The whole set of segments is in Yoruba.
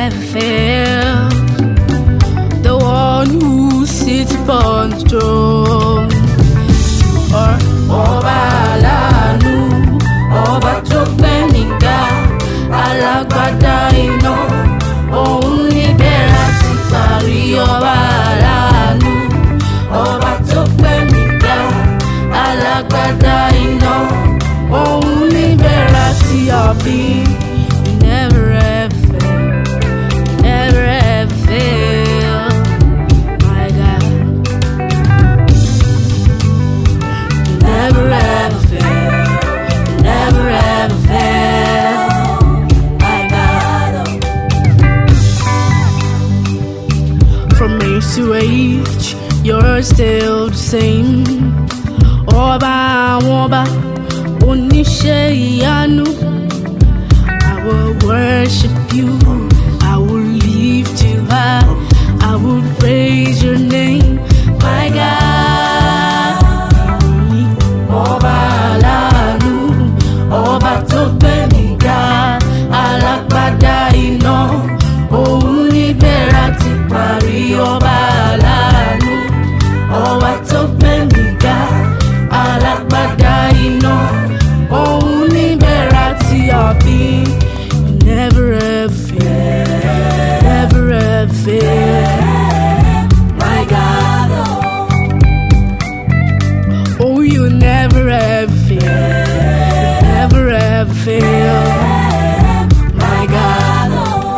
ever fails. The one who sits upon the throne. Or ọba aláàánú, ọba tó gbé nìga, alágbádá iná. Òun níbẹ̀ láti parí ọba aláàánú, ọba tó gbé nìga, alágbádá iná. Òun níbẹ̀ láti àbí. You never ever fail, never ever fail, my God. You never ever fail, never ever fail, my God. From age to age, you're still the same. Ọba àwọn ọba, oníṣẹ́ ìyanu. I will worship you. I will lift you high. I will praise your name, my God. Ọba aláàánú, ọba tó gbé mi ga, alágbádá iná. Òun níbẹ̀ láti parí ọba aláàánú, ọba tó gbé mi ga, alágbádá iná. Òun níbẹ̀ láti àbí. You never ever fail, never ever fail, my God. Oh, you never ever fail, never ever fail, my God.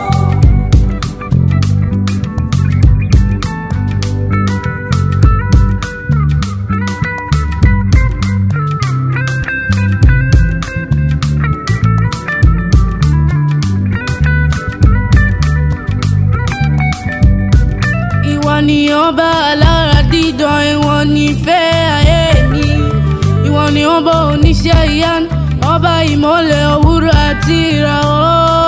Ìwọ ni ọba alára dídán, ìwọ ni ìfẹ́ ayé mi. Ìwọ ni ọba oníṣẹ́ ìyanu, ọba ìmọ̀lẹ̀ òwúrọ̀ àti ìràwọ̀.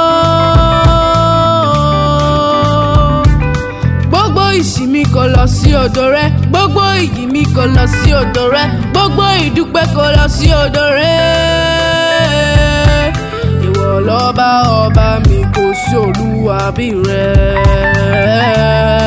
Gbogbo ìsìn mi kò lọ sí ọ̀dọ̀ rẹ, gbogbo ìyìn mi kò lọ sí ọ̀dọ̀ rẹ, gbogbo ìdúpẹ́ kò lọ sí ọ̀dọ̀ rẹ. Ìwọ lọ́ba ọba mi kò sí olúwa bí rẹ.